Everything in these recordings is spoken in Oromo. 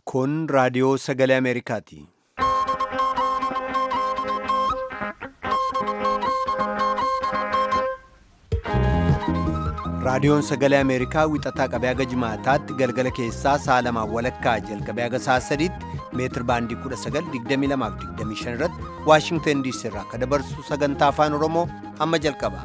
Kun raadiyoo sagalee Ameerikaati. Raadiyoon sagalee Ameerikaa wixataa qabee haga jimaataatti galgala keessaa sa'a lamaan walakkaa jalqabee haga sa'a sadiitti meetir baandii 1922 irratti Waashingtan diisii irraa akka dabarsu sagantaa afaan Oromoo amma jalqaba.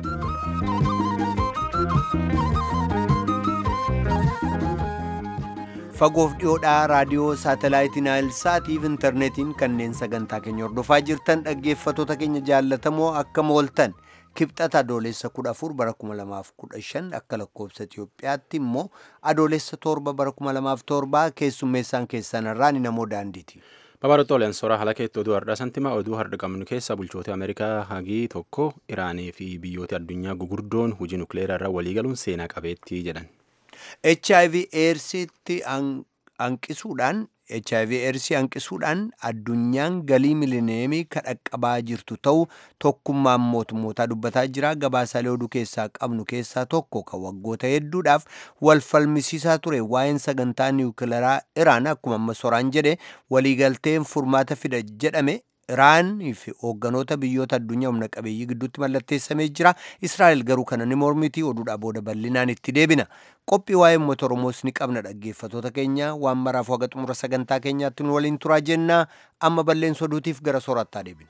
Fagoof dhiyoodhaa raadiyoo saatalaayitii Naayilsaatiif intarneetiin kanneen sagantaa keenya hordofaa jirtan dhaggeeffattoota keenya jaallatamoo akka mooltan kibxata adoolessa 14 bara 2015 akka lakkoofsa Itiyoophiyaatti immoo adoolessa 7 bara 2007 keessummeessaan keessan irraa ni namoo daandiiti. Babarootooleen soraa haala keetti oduu har'aa santima oduu har'a qabnu keessa bulchoota Ameerikaa hagii tokko Iraanii fi biyyoota addunyaa gugurdoon hojii nukleeraa irra waliigaluun seenaa qabeettii jedhan. HIV AIDSitti hanqisuudhaan HIV AIDSii hanqisuudhaan addunyaan galii milineemii kadhaqqabaa jirtu ta'uu tokkummaan mootummootaa dubbataa jira. Gabaasaalee oduu keessaa qabnu keessaa tokko kan waggoota hedduudhaaf wal falmisiisaa ture waa'een sagantaa niwukilaraa Iraan akkuma amma soraan jedhe waliigalteen furmaata fida jedhame Iraanii fi hoogganoota biyyoota addunyaa humna qabeeyyii gidduutti mallatteessamee jira. Israa'el garuu kana ni mormiti oduudhaa booda bal'inaan itti deebina. Qophii waa'ee uummata Oromoos ni qabna dhaggeeffattoota keenya waan maraaf waga xumura sagantaa keenyaatti nu waliin turaa jennaa amma balleessa oduutiif gara soorattaa deebina.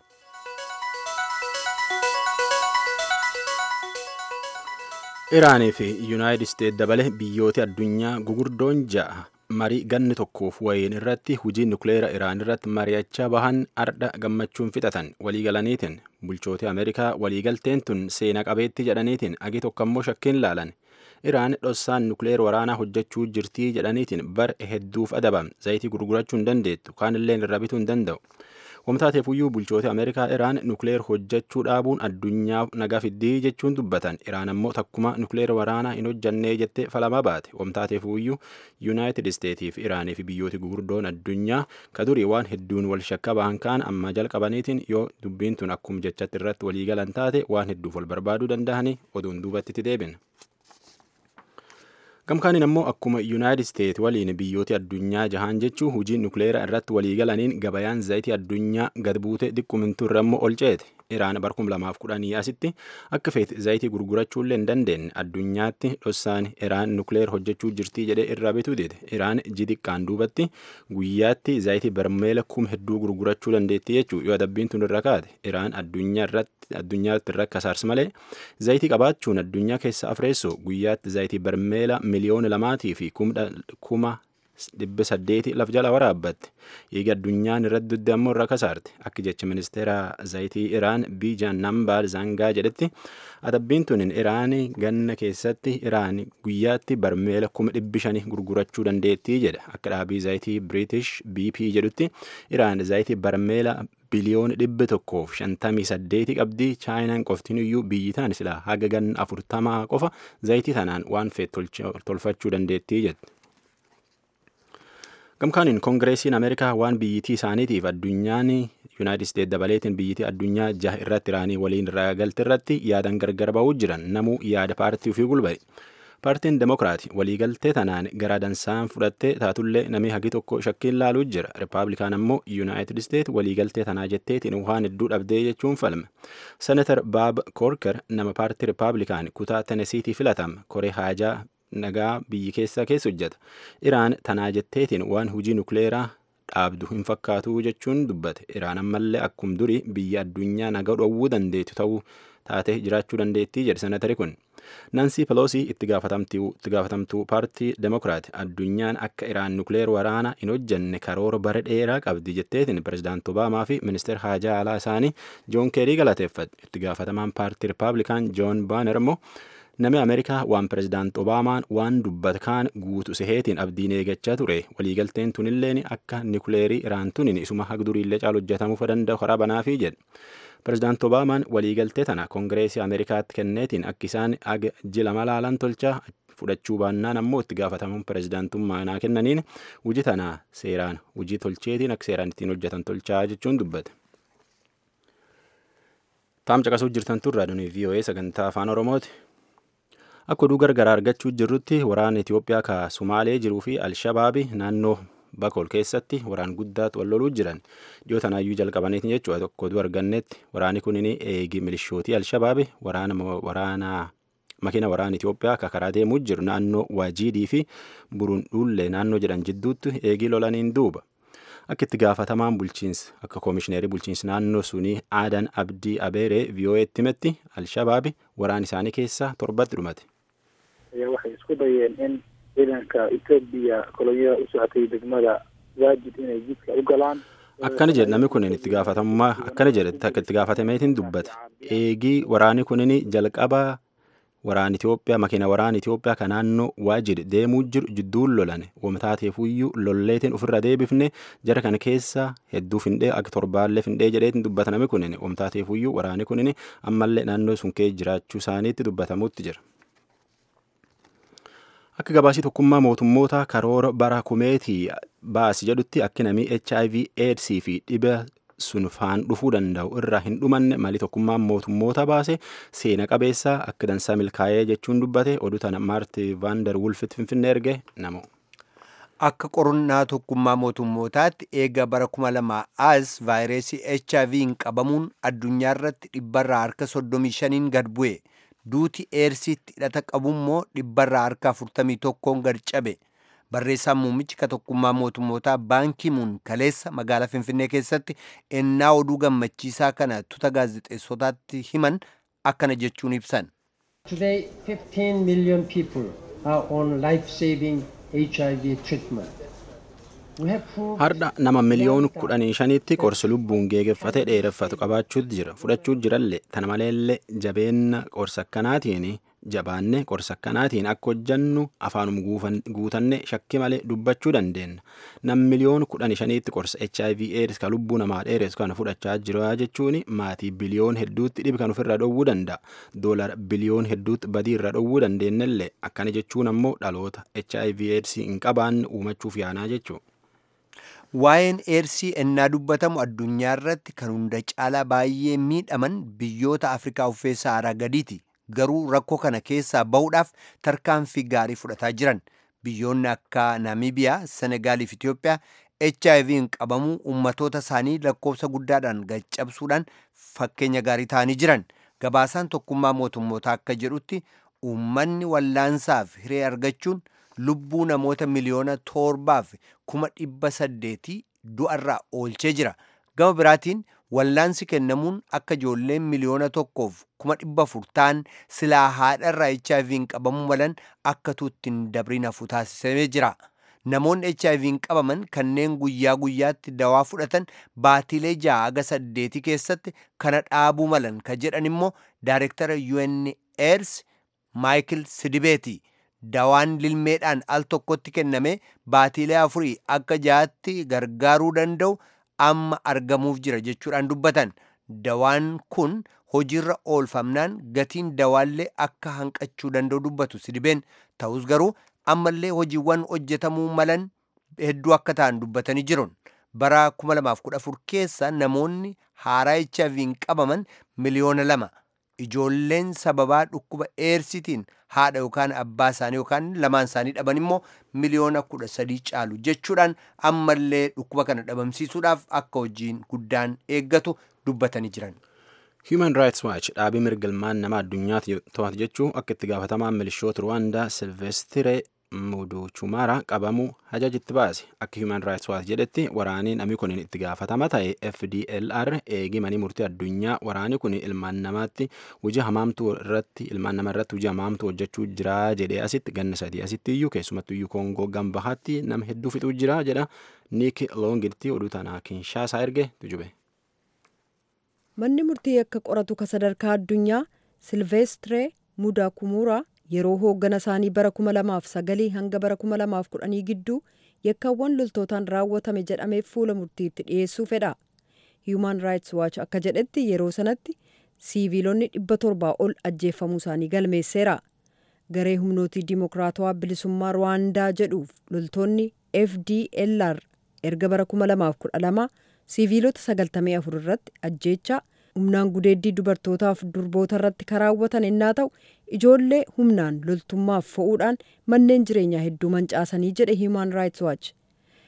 Iraanii fi Yuunaayitid Isteet dabale biyyoota addunyaa gugurdoon ja'a marii ganni tokkoof wayiin irratti hujii nukleera Iraan irratti mari'achaa bahan ardha gammachuun fixatan waliigalaniitiin bulchoota Ameerikaa waliigalteen tun seena qabeetti jedhaniitiin agi tokko ammoo shakkiin laalan. Iraan dhossaan nukleer waraanaa hojjechuu jirtii jedhaniitiin bar hedduuf adabam zayitii gurgurachuu hin dandeettu kaanillee irra bituu hin danda'u. Wamtaateefuyyuu bulchoota Ameerikaa Iraan nukleer hojjechuu dhaabuun addunyaaf nagaa fiddii jechuun dubbatan. Iraan ammoo takkuma nukleer waraanaa hin hojjannee jettee falamaa baate. Wamtaateefuyyuu Yuunaayitid Isteetii fi Iraanii fi biyyooti gugurdoon addunyaa ka durii waan hedduun wal shakka bahan kaan amma jalqabaniitiin yoo dubbiin tun akkuma jechatti irratti waliigalan taate waan hedduuf wal barbaaduu danda'anii oduun duubatti itti deebina. Gamkaaniin ammoo akkuma Yuunaayitid Isteet waliin biyyooti addunyaa jahaan jechuun hujii nukleeraa irratti waliigalaniin gabayaan zayitii addunyaa gad buute xiqqummintuu irra immoo ol ceete. Iraan barkum lamaaf kudhanii asitti akka feeti zayitii gurgurachuullee hin dandeenye addunyaatti dhossaan Iraan nukleer hojjechuu jirtii jedhee irraa bituu dide. Iraan jixiqqaan duubatti guyyaatti zayitii barmeela kum hedduu gurgurachuu dandeetti jechuu yoo adabbiin tun irra kaate. Iraan addunyaa irratti addunyaatti irra kasaars malee zayitii qabaachuun addunyaa keessa afreessoo guyyaatti zayitii barmeela miliyoona lamaatii fi kuma dhibba saddeeti laf jala waraabbatte eega addunyaan irratti dudde ammoo irra kasaarte akka jecha ministeera zayitii iraan biijaan nambaar zangaa jedhetti adabbiin tunin iraan ganna keessatti iraan guyyaatti barmeela kuma dhibbi shanii gurgurachuu dandeettii jedha akka dhaabii zayitii biriitish bp jedhutti iraan zayitii barmeela biliyoona dhibba tokkoof shantamii saddeeti qabdii chaayinaan qoftiin iyyuu biyyi taan silaa haga ganna afurtamaa qofa zayitii tanaan waan feet tolfachuu dandeettii jette. Gamkaaniin koongireesiin Ameerikaa waan biyyittii isaaniitiif addunyaan Yuunaayitid Isteet dabaleetiin biyyittii addunyaa jaha irratti iraanii waliin irraa galte irratti yaadan gargar ba'uu jiran namuu yaada paartii ofii gulba'e. Paartiin Demokiraati waliigaltee tanaan gara dansaan fudhattee taatullee namni hagi tokko shakkiin laaluu jira. Rippaabilikaan ammoo Yuunaayitid Isteet waliigaltee tanaa jetteetiin waan hedduu dhabdee jechuun falme. Senatar Baab Koorker nama paartii Rippaabilikaan kutaa Tenesiitii filatama. Koree haajaa nagaa biyyi keessa keessa hojjeta. Iraan tanaa jetteetiin waan hujii nukleeraa dhaabdu hin fakkaatu jechuun dubbate. Iraan ammallee akkum durii biyya addunyaa nagaa dhowwuu dandeettu ta'uu taate jiraachuu dandeettii jedhe senatari kun. Nansii Peloosii itti gaafatamtuu paartii Demokiraati addunyaan akka Iraan nukleer waraana hin hojjenne karoora bara dheeraa qabdi jetteetiin pirezidaanti Obaamaa fi ministeera haajaa alaa isaanii Joon Keerii galateeffate. Itti gaafatamaan paartii Rippaabilikaan Joon Baaner immoo Namni Ameerikaa waan pirezidaanti Obaamaan waan dubbata kaan guutu seheetiin abdiin eegachaa ture. Waliigalteen tunilleen akka nukleerii Iraan tunin isuma hagduriillee caalu hojjetamuu danda'u karaa banaafii jedhe. Pirezidaanti Obaamaan waliigaltee tana koongireesii Ameerikaatti kenneetiin akka isaan aga jila malaalan tolchaa fudhachuu baannaan ammoo itti gaafatamuun pirezidaantummaa naa kennaniin hojii tanaa seeraan hojii tolcheetiin akka seeraan ittiin hojjetan tolchaa jechuun dubbate. Taam caqasuu jirtan turraa dhunii VOA sagantaa afaan Oromooti. Akka oduu gargaraa argachuu jirrutti waraana Itoophiyaa ka Sumaalee jiruu fi Alshabaabi naannoo bakool keessatti waraan guddaatu wal loluu jiran dhiyoo tanaayyuu jalqabaniitiin jechuudha tokko oduu argannetti waraanni kunin eegi milishootii alshabaabi waraana makiina waraana Itoophiyaa akka karaa deemuu jiru naannoo Waajiidii fi Burundullee naannoo jedhan jidduutti eegii lolaniin duuba. Akka itti gaafatamaan bulchiinsa akka koomishineerii bulchiinsa naannoo sunii Aadan Abdii Abeeree VOA'tti himetti Alshabaabi waraan isaanii keessaa torbatti dhumate. waxay isku dayeen in ciidanka Etoobiya kolonyada u socotay degmada Waajid inay jidka u galaan. Akkana jedhe namni kun itti gaafatamummaa akkana jedhe takka itti gaafatameetiin dubbate. Eegii waraanni kunin jalqaba waraan Itoophiyaa makiina waraana Itoophiyaa kan naannoo Waajid deemuu jiru jidduun lolane wamtaateefuyyuu lolleetiin ofirra deebifne jara kana keessa hedduu findhee akka torbaallee findhee jedheetiin dubbata namni kunin wamtaateefuyyuu waraanni kunin ammallee naannoo sun kee jiraachuu isaaniitti dubbatamutti jira. Akka gabaasii tokkummaa mootummoota karoora bara kumeetii baasi jedhutti akki namii HIV AIDS fi dhiba sun faan dhufuu danda'u irraa hin dhumanne malii tokkummaan mootummoota baase seena qabeessaa akka dansaa milkaa'ee jechuun dubbate oduu tana maarti vaandar wulfit finfinnee erge namu. Akka qorannaa tokkummaa mootummootaatti eega bara kuma lamaa as vaayirasii HIV hin qabamuun addunyaa irratti dhibbarraa harka soddomii shaniin gad bu'e. duuti eersiitti hidhata qabummoo dhibbarraa harka afurtamii tokkoon gad cabe barreessaan muummichi ka tokkummaa mootummootaa baankii muun kaleessa magaalaa finfinnee keessatti ennaa oduu gammachiisaa kana tuta gaazexeessotaatti himan akkana jechuun ibsan. Today 15 million people are on life-saving HIV treatment. Har'a nama miliyoona kudhanii shaniitti qorsi lubbuun geegeffate dheereffatu qabaachuutu jira. Fudhachuu jirallee tana maleellee jabeenna qorsa akkanaatiin jabaanne qorsa akkanaatiin akka hojjannu afaanuma guutanne shakki malee dubbachuu dandeenya. Nam miliyoona kudhanii shaniitti qorsa HIV AIDS ka lubbuu namaa dheeressu kana fudhachaa jira jechuun maatii biliyoon hedduutti dhibi kan ofirra dhowwuu danda'a. Doolara biliyoon hedduutti badii irra dhowwuu dandeenyallee akkana jechuun ammoo dhaloota HIV AIDS hin qabaanne uumachuuf yaanaa jechuudha. Waa'een eersii ennaa dubbatamu addunyaa irratti kan hunda caalaa baay'ee miidhaman biyyoota Afrikaa uffee Saaraa gadiiti. Garuu rakkoo kana keessaa bahuudhaaf tarkaanfii gaarii fudhataa jiran. Biyyoonni akka Naamiibiyaa, Senegaalii fi Itoophiyaa HIV'n qabamuu uummatoota isaanii lakkoofsa guddaadhaan gaccabsuudhaan fakkeenya gaarii ta'anii jiran. Gabaasaan tokkummaa mootummootaa akka jedhutti uummanni wallaansaaf hiree argachuun lubbuu namoota miliyoona torbaaf kuma dhibba saddeetii du'arraa oolchee jira. Gama biraatiin wallaansi kennamuun akka ijoolleen miliyoona tokkoof kuma dhibba afur ta'an silaa haadharraa HIV'n qabamuu malan akka tuuttiin dabriin hafu taasisamee jira. Namoonni HIV'n qabaman kanneen guyyaa guyyaatti dawaa fudhatan baatilee ja'a haga saddeetii keessatti kana dhaabuu malan ka jedhan immoo daayirektara UNAIDS Maayikil Sidibeeti. Dawaan lilmeedhaan al tokkotti kenname baatilee afurii akka ja'atti gargaaruu danda'u amma argamuuf jira jechuudhaan dubbatan. Dawaan kun hojiirra oolfamnaan gatiin dawaallee akka hanqachuu danda'u dubbatu sidibeen ta'us garuu ammallee hojiiwwan hojjetamuu malan hedduu akka ta'an dubbatanii jiru. Bara 2014 keessa namoonni haaraa HIV'n qabaman miliyoona lama. Ijoolleen sababaa dhukkuba eersitiin haadha yookaan abbaa isaanii yookaan lamaan isaanii dhaban immoo miliyoona kudha sadii caalu jechuudhaan ammallee dhukkuba kana dhabamsiisuudhaaf akka hojiin guddaan eeggatu dubbatanii jiran. Human Rights Watch dhaabii mirga ilmaan namaa addunyaatti to'atu jechuun akka itti gaafatamaan milishoota Ruwaandaa Silvestire Muduchumara qabamuu hajajitti baase. Akka Human Rights Watch jedhetti waraanii namni kun itti gaafatama ta'e FDLR eegii manii murtii addunyaa waraanii kun ilmaan namaatti hojii hamaamtuu irratti ilmaan nama irratti hojii hamaamtuu hojjechuu jira jedhee asitti ganna sadii asitti iyyuu keessumattuu iyyuu Koongoo gambahaatti nama hedduu fixuu jira jedha Nick Longirti oduu tanaa Kinshaasaa erge tujube. Manni murtii akka qoratu ka sadarkaa addunyaa Silveestre Mudakumuraa yeroo hooggana isaanii bara 2009 hanga bara 2010 gidduu yakkaawwan loltootaan raawwatame jedhameef fuula murtiitti dhiyeessuu fedha. Human Rights Watch akka jedhetti yeroo sanatti siiviilonni dhibba torbaa ol ajjeeffamuu isaanii galmeesseera. Garee humnootii dimokiraatawaa bilisummaa Rwaandaa jedhuuf loltoonni FDLR erga bara 2012 siiviilota 94 irratti ajjeechaa humnaan gudeeddii dubartootaaf durboota irratti karaawwatan ennaa ta'u ijoollee humnaan loltummaaf fo'uudhaan manneen jireenyaa hedduu mancaasanii jedhe Human Rights Watch.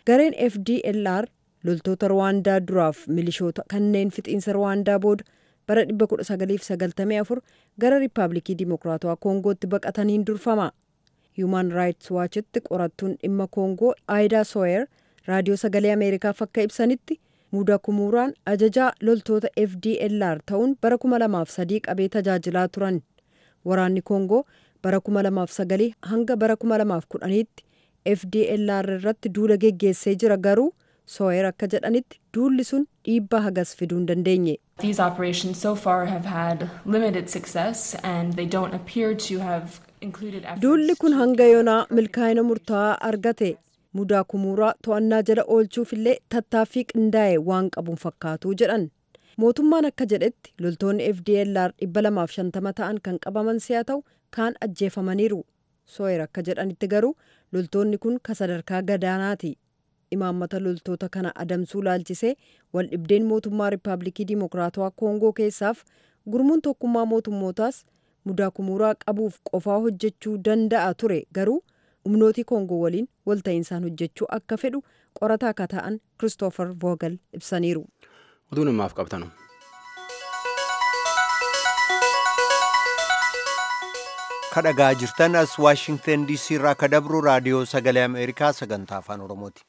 gareen fdlr loltoota rwaandaa duraaf milishoota kanneen fixiinsa rwaandaa booda bara 1994 gara riippaabilikii dimokiraatawaa koongootti baqataniin durfama human rights waachitti qorattuun dhimma koongoo aayidaa sooyer raadiyoo sagalee ameerikaaf akka ibsanitti muudaa kumuuraan ajajaa loltoota fdlr ta'uun bara 2003 qabee tajaajilaa turan waraanni koongoo bara 2009 hanga bara 2010tti fdlr irratti duula geggeessee jira garuu sooyer akka jedhanitti duulli sun dhiibbaa hagas fiduu hin dandeenye. These operations so far have had limited success and they don't appear to have included efforts duulli kun to hanga yoonaa milkaa'ina murtaa'aa argate mudaa kumuuraa to'annaa jala oolchuuf illee tattaaffii qindaa'e waan qabuun fakkaatu jedhan mootummaan akka jedhetti loltoonni fdlr 250 ta'an kan qabaman si'a ta'u kaan ajjeefamaniiru sooyer akka jedhanitti garuu loltoonni kun ka sadarkaa gadaanaati imaammata loltoota kana adamsuu laalchisee waldhibdeen mootummaa riippaabilikii dimokiraatawaa koongoo keessaaf gurmuun tokkummaa mootummootaas mudaa kumuuraa qabuuf qofaa hojjechuu danda'a ture garuu humnootii koongoo waliin walta'insaan hojjechuu akka fedhu qorataa akka ta'an kiristoofer voogel ibsaniiru. Oduun ammaaf qabtanu. kadhagaa jirtan as waashingtan diisii irraa ka dabru raadiyoo sagalee ameerikaa sagantaa afaan oromooti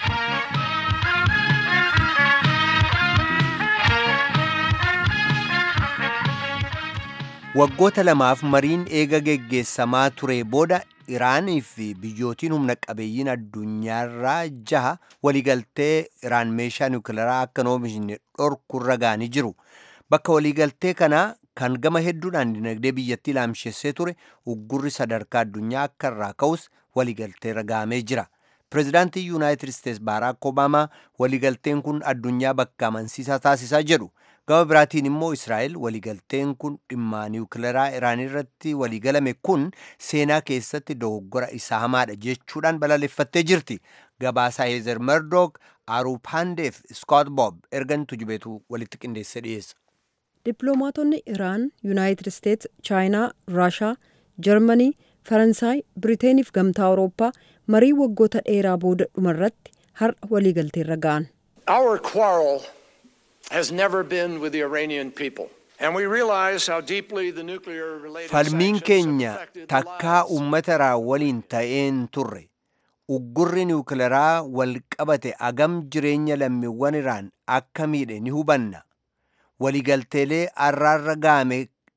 waggoota lamaaf mariin eega geggeessamaa ture booda iraanii fi biyyootiin humna qabeeyyiin addunyaarraa jaha waliigaltee iraan meeshaa niwukilaraa akka hin oomishne dhorkurra ga'anii jiru bakka waliigaltee kanaa kan gama hedduudhaan dinagdee biyyattii laamshessee ture uggurri sadarkaa addunyaa akka irraa ka'us waliigalteerra ga'amee jira pireezidaantii yuunaayitid isteets baaraak obaamaa waliigalteen kun addunyaa bakka amansiisaa taasisaa jedhu gama biraatiin immoo israa'el waliigalteen kun dhimma niwukilaraa iraan irratti waliigalame kun seenaa keessatti dogoggora isaa hamaadha jechuudhaan balaaleffattee jirti gabaasaa heezer merdok aruupaandeef skoot bob ergan tujubeetu walitti qindeesse dhiyeessa dippiloomaatonni iraan yuunaayitid isteets chaayinaa raashaa jarmanii faransaay biriteeniif gamtaa awurooppaa marii waggoota dheeraa booda dhumarratti har'a waliigalteerra ga'an Our quarrel has never been with the Iranian people. And we realize how deeply the nuclear related falmiin sanctions keenya have affected the takkaa lives uummata irraa waliin ta'een turre uggurri niwukilaraa wal qabate agam jireenya lammiiwwan iraan akka miidhe ni hubanna waliigalteelee arraarra ga'ame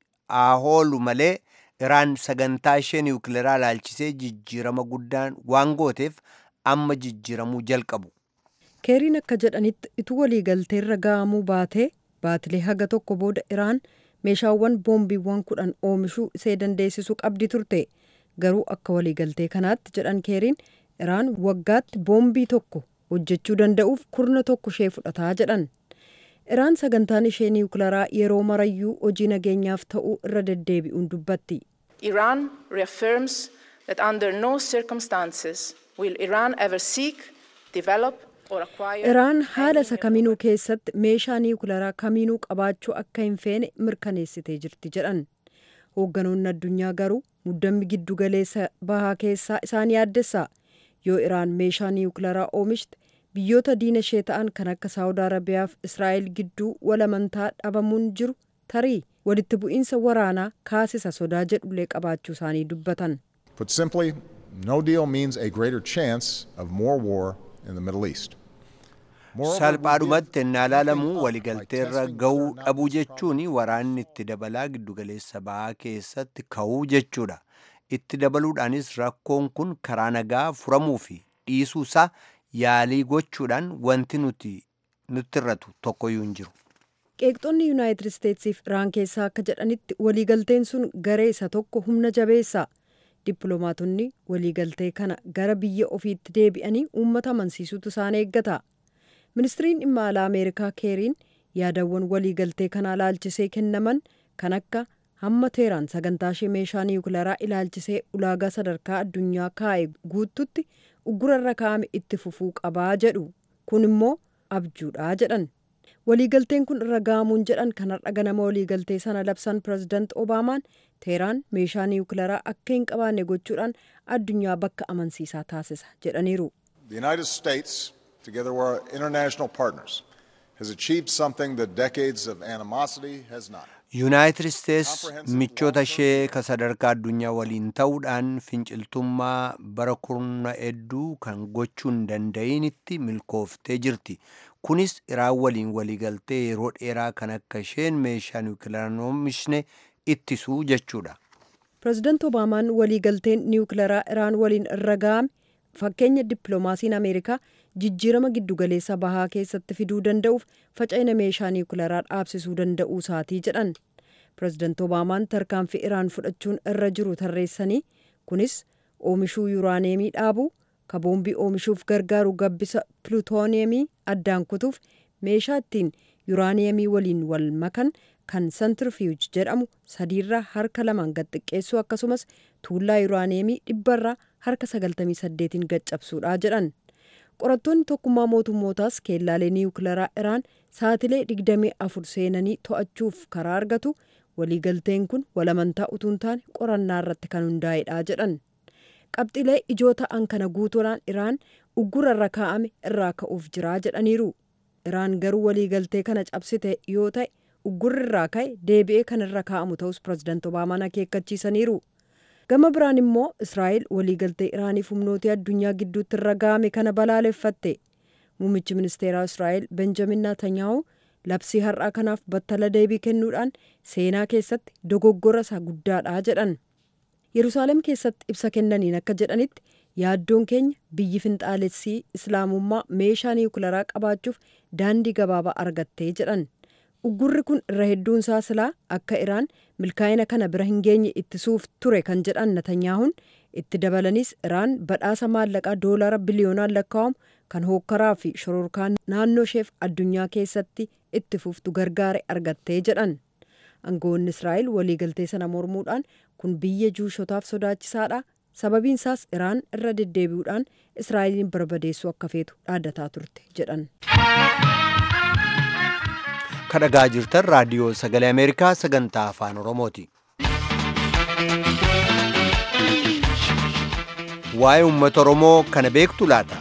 aahoolu malee iraan sagantaa ishee niwukilaraa laalchisee jijjiirama guddaan waan gooteef amma jijjiiramuu jalqabu keeriin akka jedhanitti ituu waliigalteerra ga'amuu baatee baatilee haga tokko booda iraan meeshaawwan boombiiwwan kudhan oomishuu isee dandeessisu qabdi turte garuu akka waliigaltee kanaatti jedhan keeriin iraan waggaatti boombii tokko hojjechuu danda'uuf kurna tokko ishee fudhataa jedhan iraan sagantaan ishee niwukilaraa yeroo marayyuu hojii nageenyaaf ta'uu irra deddeebi'uun dubbatti Iran reaffirms that under no circumstances will Iran ever seek, develop, or acquire. iraan haala isa any kamiinuu keessatti meeshaa niwukilaraa kamiinuu qabaachuu akka hin feene mirkaneessitee jirti jedhan hoogganoonni addunyaa garuu muddammi giddu galeessa bahaa keessaa isaan yaaddessa yoo iraan meeshaa niwukilaraa oomishte biyyoota diina ishee ta'an kan akka saawud arabiyaa fi israa'el gidduu walamantaa dhabamuun jiru tarii walitti bu'iinsa waraanaa kaasisa sodaa jedhullee qabaachuu isaanii dubbatan Put simply, no deal means a greater chance of more war in the Middle East. Moreover, we salphaadhumatti did ennaa laalamu everything up by waliigalteerra testing ga'uu whether or not dhabuu these jechuun efforts waraanni itti dabalaa giddugaleessa ba'aa keessatti ka'uu jechuudha itti dabaluudhaanis rakkoon kun karaa nagaa furamuu fi dhiisuu isaa yaalii gochuudhaan wanti nuti nutti irratu tokkoyyuu hin jiru qeeqxonni yuunaayitid isteetsiif iraan keessaa akka jedhanitti waliigalteen sun garee isa tokko humna jabeessa dippiloomaatonni waliigaltee kana gara biyya ofiitti deebi'anii uummata amansiisutu isaan eeggata ministiriin dhimma alaa ameerikaa keeriin yaadawwan waliigaltee kanaa laalchisee kennaman kan akka hamma teeraan sagantaa ishee meeshaa niwukilaraa ilaalchisee ulaagaa sadarkaa addunyaa kaa'e guututti uggurarra kaa'ame itti fufuu qabaa jedhu kun immoo abjuudhaa jedhan waliigalteen kun irra ga'amuun jedhan kan har'a ganama waliigaltee sana labsan pirezidaant obaamaan teeraan meeshaa niwukilaraa akka hin qabaanne gochuudhaan addunyaa bakka amansiisaa taasisa jedhaniiru The United States together with our international partners, has achieved something that decades of animosity has not. yuunaayitid isteets michoota ishee ka sadarkaa addunyaa waliin ta'uudhaan finciltummaa bara kurna hedduu kan gochuu hin danda'initti milkooftee jirti kunis iraan waliin waliigaltee yeroo dheeraa kan akka isheen meeshaa niwukilaraa oomishne ittisuu jechuudha pireezidaant obaamaan waliigalteen niwukilaraa iraan waliin irra ga'ame fakkeenya dippiloomaasiin ameerikaa jijjiirama giddugaleessa bahaa keessatti fiduu danda'uuf faca'ina meeshaa niwukilaraa dhaabsisuu danda'uu isaatii jedhan pireezidaant obaamaan tarkaanfii iraan fudhachuun irra jiru tarreessanii kunis oomishuu yuuraaneemii dhaabuu kaboombii oomishuuf gargaaru gabbisa piluutooneemii addaan kutuuf meeshaa ittiin yuuraaneemii waliin wal makan kan santirfiyuuj jedhamu sadiirraa harka lamaan gad xiqqeessuu akkasumas tuullaa yuuraaneemii dhibbarraa harka 98 gaccabsuudha jedhan qorattoonni tokkummaa mootummootaas keellaalee niwukilaraa iraan saatilee 24 seenanii to'achuuf karaa argatu waliigalteen kun walamantaa utuu hin taane qorannaa irratti kan hundaa'edha jedhan qabxilee ijoo ta'an kana guutuudhaan iraan uggura irra kaa'ame irraa ka'uuf jiraa jedhaniiru iraan garuu waliigaltee kana cabsite yoo ta'e uggurri irraa ka'e deebi'ee kan irra kaa'amu ta'us pireezidaant obaamaan akeekkachiisaniiru gama biraan immoo israa'el waliigaltee iraaniif humnoota addunyaa gidduutti irra ga'ame kana balaaleffatte muummichi ministeeraa israa'el benjamin naatanyaahu labsii har'aa kanaaf battala deebii kennuudhaan seenaa keessatti dogoggora isaa guddaadha jedhan yerusaalem keessatti ibsa kennaniin akka jedhanitti yaaddoon keenya biyyi finxaalessii islaamummaa meeshaa niwukilaraa qabaachuuf daandii gabaabaa argattee jedhan uggurri kun irra hedduun isaa silaa akka iraan milkaa'ina kana bira hin geenye ittisuuf ture kan jedhan natanyaahuun itti dabalanis iraan badhaasa maallaqaa doolaara biliyoonaan lakkaa'amu kan hookkaraa fi shororkaa naannoo isheef addunyaa keessatti itti fuftu gargaare argattee jedhan aangoonni israa'el waliigaltee sana mormuudhaan kun biyya juushotaaf sodaachisaadha sababiin isaas iraan irra deddeebi'uudhaan israa'eliin barbadeessuu akka feetu dhaaddataa turte jedhan. kadhagaa jirtan raadiyoo sagalee ameerikaa sagantaa afaan oromooti waa'ee uummata oromoo kana beektu laata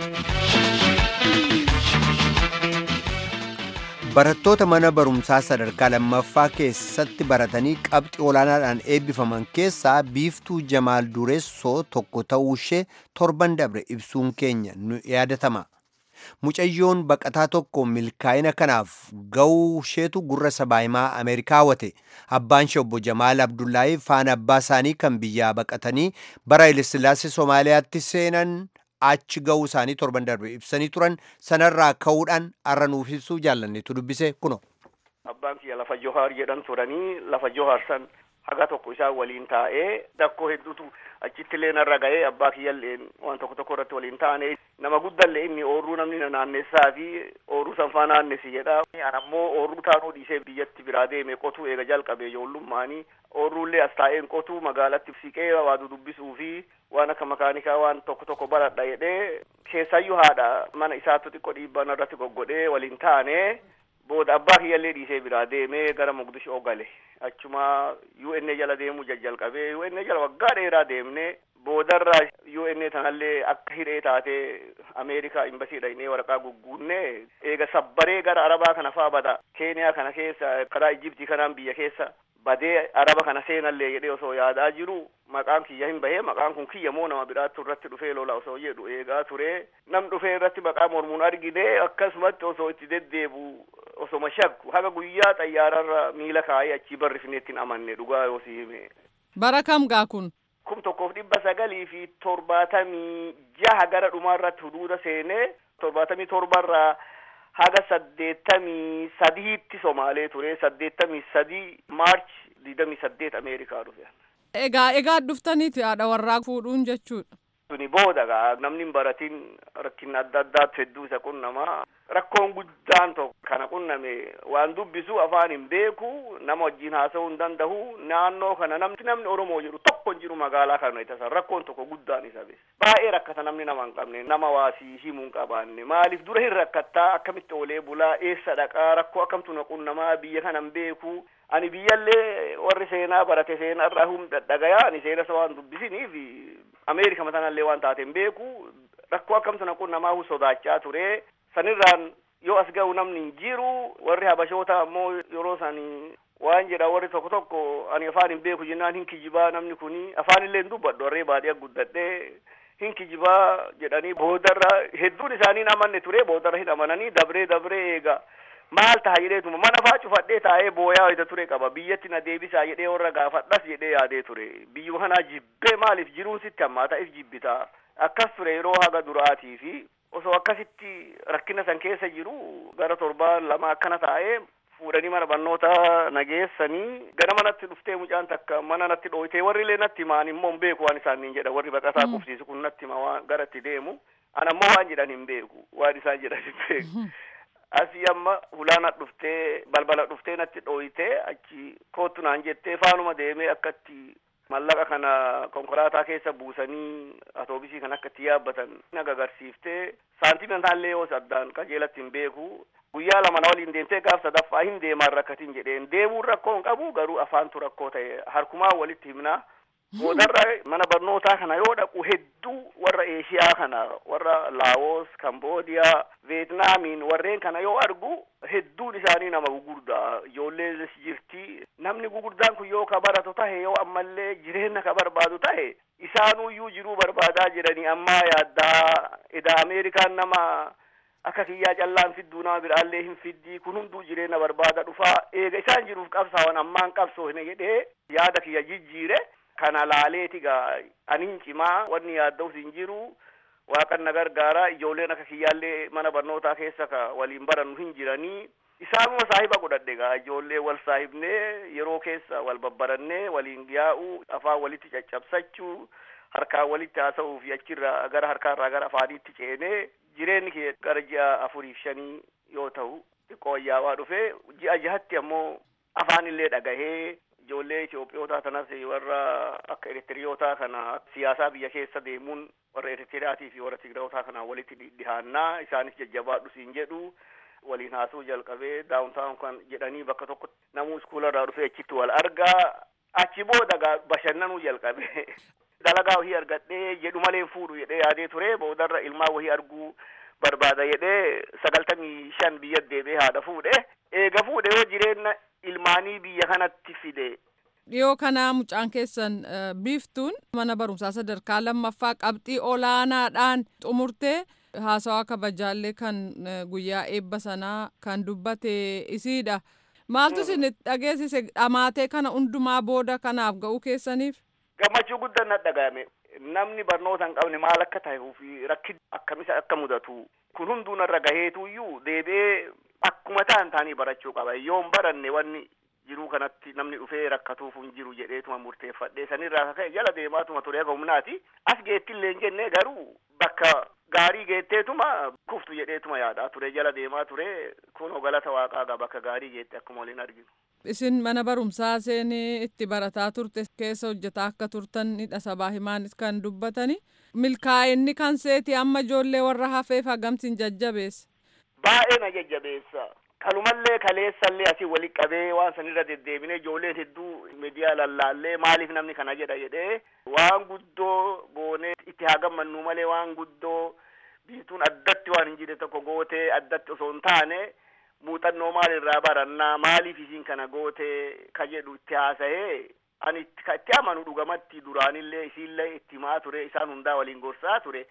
barattoota mana barumsaa sadarkaa lammaffaa keessatti baratanii qabxii olaanaadhaan eebbifaman keessaa biiftuu jamaal dureessoo tokko ta'uu ishee torban dabre ibsuun keenya nu yaadatama mucayyoon baqataa tokko milkaa'ina kanaaf ga'uu isheetu gurra sabaahimaa ameerikaa hawwate abbaan ishee obbo jamaal abdullaahi faana abbaa isaanii kan biyyaa baqatanii bara ilisillaasee somaaliyaatti seenan achi ga'uu isaanii torban darbe ibsanii turan sanarraa ka'uudhaan har'a nuuf ibsuu jaallannetu dubbise kuno. Abbaan kiyya lafa Johaar jedhan turanii lafa Johaar san haga tokko isaan waliin taa'ee dakkoo hedduutu achitti illee narra ga'ee abbaa kiyyallee waan tokko tokko irratti waliin taa'anii nama guddallee inni oorruu namni na naannessaa fi oorruu sanfaa naannesi jedha. An ammoo oorruu taanuu dhiisee biyyatti biraa deeme qotuu eega jalqabee ijoollummaanii oorruullee as taa'een qotuu magaalatti siqee waa dudubbisuu fi waan akka makaanikaa waan tokko tokko baradha jedhee keessayyuu haadha mana isaattu xiqqoo dhiibbaa irratti goggodhee waliin taane booda abbaa kiyyallee dhiisee biraa deemee gara Mogadishoo gale achuma UN jala deemuu jalqabee UN jala waggaa dheeraa deemne boodarraa UN tanallee akka hidhee taatee Ameerikaa imbasii dhaqnee waraqaa gugguunne eega sabbaree gara Arabaa kana faa bada Keeniyaa kana keessa karaa Ijibtii kanaan biyya keessa badee araba kana seenallee jedhee osoo yaadaa jiru maqaan kiyya hin bahee maqaan kun kiyya moo nama biraattu irratti dhufee lola osoo jedhu eegaa ture nam dhufee irratti maqaa mormuun argine akkasumatti osoo itti deddeebu osoma shakku haga guyyaa xayyaararra miila kaayee achii barrifneetti hin amanne dhugaa yoo si hime. Bara kam gaa kun? Kum tokkoof dhibba sagalii fi torbaatamii jaha gara dhumaarratti huduuda seenee torbaatamii torbarraa haga saddeettamii sadiitti somaalee ture saddeettamii sadii maarch digdamii saddeet ameerikaa dhufe. Egaa egaa dhuftaniiti haadha warraa fuudhuun jechuudha. Suni booda gaa namni hin baratin rakkinni adda addaatu hedduu isa qunnamaa rakkoon guddaan tokko kana qunname waan dubbisu afaan hin beeku nama wajjin haasa'uu hin danda'u naannoo kana namni namni Oromoo jedhu tokko hin jiru magaalaa kana itasan rakkoon tokko guddaan isa bees baay'ee rakkata namni nama hin qabne nama waasii himuu hin qabaanne maaliif dura hin rakkattaa akkamitti oolee bulaa eessa dhaqaa rakkoo akkamtu na qunnamaa biyya kana hin beeku ani biyyallee warri seenaa barate seenaa irraa hum dhagayaa ani seena isa waan dubbisiniif ameerika matanallee waan taate hin beeku rakkoo akkamtu naqu namaa sodaachaa ture sanirraan yoo as ga'u namni hin jiru warri habashoota ammoo yeroo sanii waan jedha warri tokko tokko ani afaan hin beeku jennaan hin kijibaa namni kuni afaan illee hin dubbadhu warree baadiyyaa guddadhee hin kijibaa jedhanii boodarra hedduun isaanii hin amanne ture boodarra hin amananii dabree dabree eega maal ta'a jedheetuma mana faa cufadhee taa'ee booyaa wayita ture qaba biyyatti na deebisaa jedhee warra gaafadhas jedhee yaadee ture biyyuma kanaa jibbee maaliif jiruun sitti hammaata if jibbitaa akkas ture yeroo haga duraatii fi osoo akkasitti rakkina san keessa jiru gara torbaan lama akkana taa'ee fuudhanii mana barnoota nageessanii gara manatti dhuftee mucaan takka mana natti dhooytee warri illee natti himaan immoo hin beeku waan isaan niin jedha warri baqataa qubsiisu kun natti hima waan gara itti deemu ana ammoo waan jedhan hin beeku waan isaan jedhan hin beeku asii amma hulaana dhuftee balbala dhuftee natti dhooytee achi koottu naan jettee faanuma deemee akkatti mallaqa kana konkolaataa keessa buusanii atoobisii kan akka itti yaabbatan naga agarsiiftee saantimentaallee yoo addaan qajeelatti hin beeku guyyaa lama na waliin deemtee gaaf sadaffaa hin deemaan rakkatiin jedheen deemuun rakkoo hin qabu garuu afaantu rakkoo ta'e harkumaa walitti himnaa boodarra mana barnootaa kana yoo dhaqu hedduu warra eeshiyaa kana warra laawos kamboodiyaa veetnaamiin warreen kana yoo argu hedduun isaanii nama gugurdaa ijoollee jirti namni gugurdaan kun yoo ka baratu tahe yoo ammallee jireenya ka barbaadu tahe isaanuyyuu jiruu barbaadaa jedhanii ammaa yaaddaa edaa ameerikaan nama akka kiyyaa callaan fidduu nama biraallee hin fiddii kun hunduu jireenya barbaada dhufaa eega isaan jiruuf qabsaawan ammaan qabsoo hin jedhee yaada kiyya jijjiire kana laaleeti gaa aniin cimaa wanni yaadda'us hin jiru waaqan na gargaara ijoolleen akka kiyyaallee mana barnootaa keessa ka waliin barannu hin jiranii isaanuma saahiba godhadhe gaa ijoollee wal saahibnee yeroo keessa wal babbarannee waliin yaa'u afaan walitti caccabsachuu harkaan walitti haasa'uu fi achirraa gara harkaarraa gara afaaniitti ceenee jireenyi kee gara ji'a afuriif shanii yoo ta'u xiqqoo ayyaawaa dhufee ji'a jahatti ammoo afaan illee dhagahee ijoollee Itoophiyoota kanas warra akka Eritiriyootaa kana siyaasaa biyya keessa deemuun warra Eritiriyaatii fi warra Tigraawootaa kana walitti dhihaannaa isaanis jajjabaadhu siin jedhu waliin haasuu jalqabee daawuntaawun kan jedhanii bakka tokko namuu iskuularraa dhufee achitti wal argaa achi booda bashannanuu jalqabe dalagaa wahii argadhee jedhu malee fuudhu jedhee yaadee ture boodarra ilmaa wahii arguu barbaada jedhee sagaltamii shan biyya deebee haadha fuudhe eega fuudhe yoo jireenya ilmaanii biyya kanatti fide. Dhiyoo kana mucaan keessan biiftuun mana barumsaa sadarkaa lammaffaa qabxii olaanaadhaan xumurtee haasawaa kabajaallee kan guyyaa eebba sanaa kan dubbate isiidha. Maaltu isin dhageessise dhamaatee kana hundumaa booda kanaaf ga'uu keessaniif? Gammachuu guddaan na dhagahame. Namni barnoota hin qabne maal akka ta'e fi rakkin akkamisa akka mudatu kun hunduu narra gaheetuyyuu deebi'ee akkuma ta'an ta'anii barachuu qaba. Yoo hin baranne wanni jiruu kanatti namni dhufee rakkatuuf hin jiru jedheetuma murteeffadhee sanirraa ka'e jala deemaatuma ture akka humnaati. As geettillee hin jenne garuu bakka gaarii geetteetuma kuftu jedheetuma yaadaa ture jala deemaa ture kun galata waaqaa qaba bakka gaarii geette akkuma waliin arginu. Isin mana barumsaa seenii itti barataa turte keessa hojjetaa akka turtan sabaa himaanis kan dubbatani. Milkaa'inni kan seeti amma ijoollee warra hafeef hagamtiin jajjabeessa. Baay'ee na jajjabeessa. Kanumallee kaleessallee asii walitti qabee waan sanirra deddeebinee ijoolleen hedduu miidiyaa lallaallee maaliif namni kana jedha jedhee waan guddoo goonee itti haa gammannu malee waan guddoo biituun addatti waan hin jirre tokko gootee addatti osoo hin taane muuxannoo maalirraa barannaa maaliif isiin kana gootee ka jedhu itti haasa'ee ani itti amanu dhugamatti duraanillee isiillee itti himaa ture isaan hundaa waliin gorsaa ture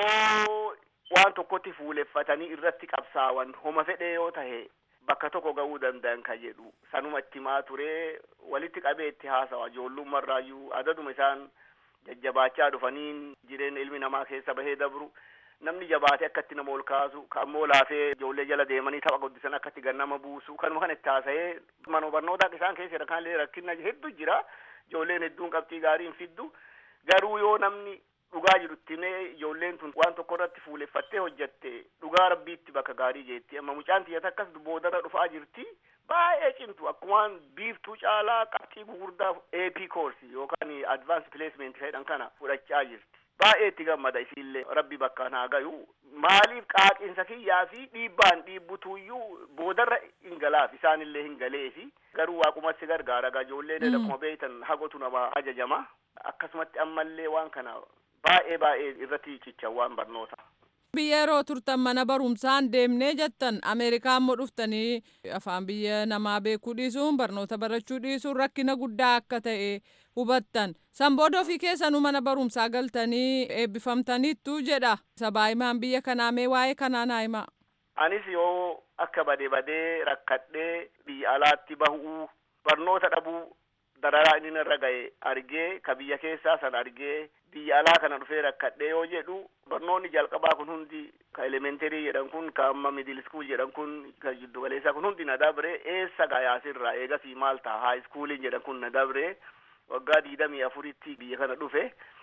yoo waan tokkotti fuuleffatanii irratti qabsaawan homa fedhee yoo tahe bakka tokko ga'uu danda'an ka jedhu sanuma itti himaa ture walitti qabee itti haasawa ijoollummarraayyuu adaduma isaan jajjabaachaa dhufaniin jireenya ilmi namaa keessa bahee dabru namni jabaate akkatti nama ol kaasu ka ammoo laafee ijoollee jala deemanii tapha guddisan akkatti gannama buusu kanuma kan itti haasa'ee mana barnootaa isaan keessa kanallee rakkina hedduu jira ijoolleen hedduun qabxii gaarii hin fiddu garuu yoo namni dhugaa jirutti mee ijoolleen tun waan tokko irratti fuuleffattee hojjatte dhugaa rabbiitti bakka gaarii jeetti amma mucaan tiyyata akkas boodarra dhufaa jirti baay'ee cimtu akkumaan biiftuu caalaa qabxii gugurdaa AP course yookaan advance placement jedhan kana fudhachaa jirti baay'ee itti gammada isiillee rabbi bakkaan haa gayu maaliif qaaqiinsa kiyyaa fi dhiibbaan dhiibbutuyyuu boodarra hin galaaf isaanillee hin galeefi garuu waaqumatti gargaara gaa ijoolleen akkuma beektan hagotu nama ajajama akkasumatti ammallee waan kana baay'ee baay'ee irratti cichan waan barnoota. Biyya yeroo turtan mana barumsaan deemnee jettan Ameerikaa immoo dhuftanii afaan biyya namaa beekuu dhiisuun barnoota barachuu dhiisuun rakkina guddaa akka ta'e hubattan. San booda ofii keessanuu mana barumsaa galtanii eebbifamtaniittu jedha. Sabaahimaan biyya kanaa mee waa'ee kanaa naa himaa. Anis yoo akka badee badee rakkadhee biyya alaatti bahuu barnoota dhabuu dararaa inni irra ga'e argee ka biyya keessaa san argee biyya alaa kana dhufee rakkadhee yoo jedhu barnoonni jalqabaa kun hundi ka elementarii jedhan kun ka amma middle school jedhan kun ka jiddu galeessaa kun hundi na dabre eessa gayaasirraa eegasii maal ta'a high schooliin jedhan kun na dabre waggaa diidamii afuritti biyya kana dhufe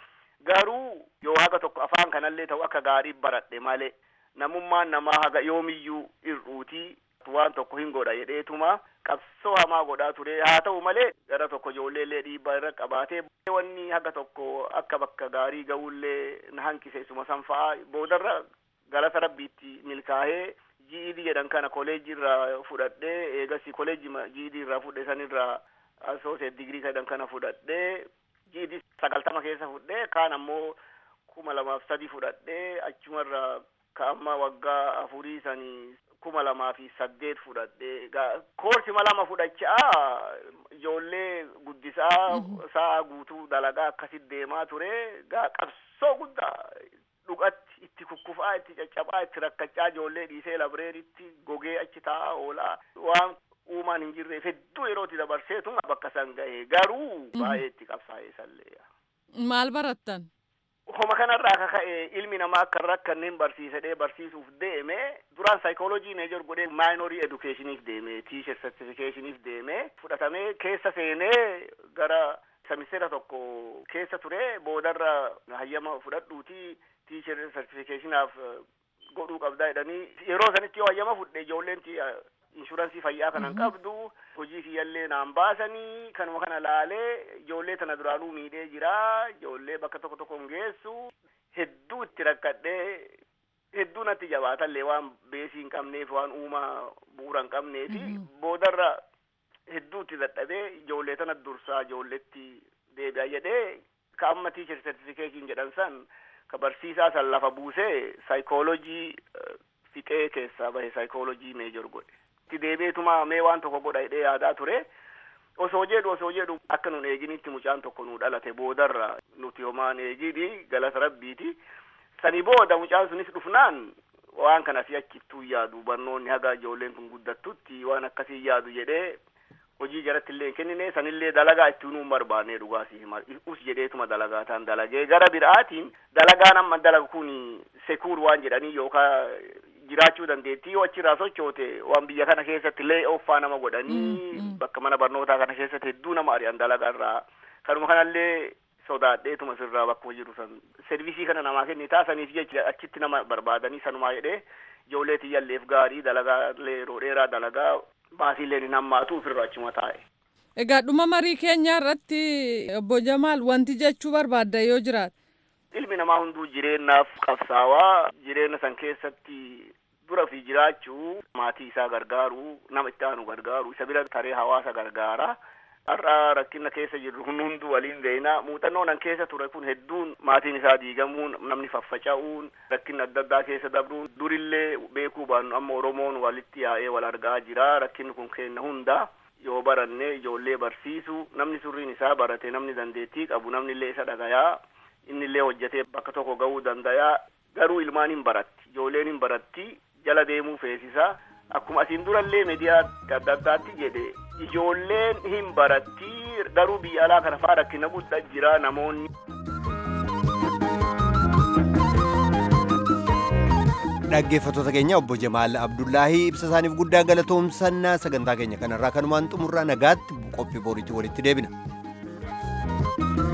garuu yoo haga tokko afaan kanallee ta'u akka gaarii baradhe malee namummaan namaa haga yoomiyyuu irruutii waan tokko hin godha jedheetuma qabsoo hamaa godhaa ture haa ta'u malee gara tokko ijoolleellee dhiibbaa irra qabaatee wanni haga tokko akka bakka gaarii ga'ullee na hanqise isuma san fa'aa boodarra galata rabbiitti milkaa'ee GED jedhan kana koleejii irraa fudhadhee eegasii koleejii GED irraa fudhe sanirraa associate digrii jedhan kana fudhadhee GED sagaltama keessa fudhee kaan ammoo kuma lamaaf sadi fudhadhee achumarraa ka amma waggaa afurii sanii kuma lamaa fi saddeet fudhadhee koorsi lama fudhachaa ijoollee guddisaa sa'a guutuu dalagaa akkasit deemaa ture gaa qabsoo guddaa dhugatti itti kukkufaa itti caccabaa itti rakkachaa ijoollee dhiisee labreeritti gogee achi taa'aa oolaa waan uumaan hin jirreef hedduu yerootti dabarseetuma bakka san ga'e garuu baay'ee itti qabsaa'ee sallee. Maal barattan? Homa kanarraa ka ka'e ilmi namaa akka rakkanneen barsiisadhee barsiisuuf deeme duraan saayikoolojii meejor godhee maayinorii edukeeshiniif deeme tiisher sartifikeeshiniif deeme fudhatamee keessa seenee gara semisteera tokko keessa ture boodarra hayyama fudhadhuuti tiisher sartifikeeshinaaf godhuu qabdaa jedhanii yeroo sanitti yoo hayyama fudhe ijoolleen inshuraansii fayyaa kanan qabdu hojii kiyyallee naan baasanii kanuma kana laalee ijoollee tana duraanuu miidhee jira ijoollee bakka tokko tokko geessu hedduu itti rakkadhee hedduu natti jabaatallee waan beesii hin qabneef waan uumaa bu'uura hin qabneefi boodarra hedduu itti dadhabee ijoollee tana dursaa ijoolletti deebi'a jedhee ka amma tiicher sertifikeetiin jedhan san ka barsiisaa san lafa buusee saayikoolojii fiqee keessaa bahe saayikoolojii meejor godhe. itti deebi'eetuma mee waan tokko godha jedhee yaadaa ture osoo jedhu osoo jedhu akka nun eeginitti mucaan tokko nu dhalate boodarra nuti homaan eegidi galata rabbiiti sani booda mucaan sunis dhufnaan waan kana si achittuu yaadu barnoonni haga ijoolleen kun guddattutti waan akkasii yaadu jedhee hojii jaratti illee hin kennine sanillee dalagaa itti nuun barbaanne dhugaasii hima us jedheetuma dalagaa ta'an dalagee gara biraatiin dalagaan amma dalagu kun sekuur waan jedhanii yookaan jiraachuu dandeettii yoo achirraa sochoote waan biyya kana keessatti illee offaa nama godhanii bakka mana barnootaa kana keessatti hedduu nama ari'an dalagaa irraa kanuma kanallee sodaadheetuma sirraa bakkuma jiru san servisii kana namaa kenni taasaniif jecha achitti nama barbaadanii sanumaa jedhee ijoollee tiyyalleef gaarii dalagaa yeroo dheeraa dalagaa baasiillee hin hammaatu ofirraa achuma taa'e. Egaa dhuma marii keenya irratti obbo Jamaal wanti jechuu barbaadda yoo jiraate. Ilmi namaa hunduu jireenyaaf qabsaawaa jireenya san keessatti dura fi jiraachuu maatii isaa gargaaru nama itti aanu gargaaru isa bira taree hawaasa gargaara. Har'a rakkina keessa jirru kun hunduu waliin beeyna muuxannoon an keessa ture kun hedduun maatiin isaa diigamuun namni faffaca'uun rakkinni adda addaa keessa dabruun durillee beekuu baannu amma Oromoon walitti yaa'ee wal argaa jira rakkinni kun kenna hunda yoo baranne ijoollee barsiisu namni surriin isaa barate namni dandeettii qabu namni illee isa dhagayaa inni illee hojjetee bakka tokko ga'uu dandayaa garuu ilmaan hin baratti ijoolleen hin baratti jala deemuu feesisa akkuma asiin durallee miidiyaa adda addaatti jedhe ijoolleen hin baratti garuu biyya alaa kana faa rakkina guddaa jira namoonni. dhaggeeffattoota keenya obbo Jamaal Abdullaahii ibsa isaaniif guddaa galatoomsannaa sagantaa keenya kanarraa kanumaan xumurraa nagaatti qophii booriitti walitti deebina.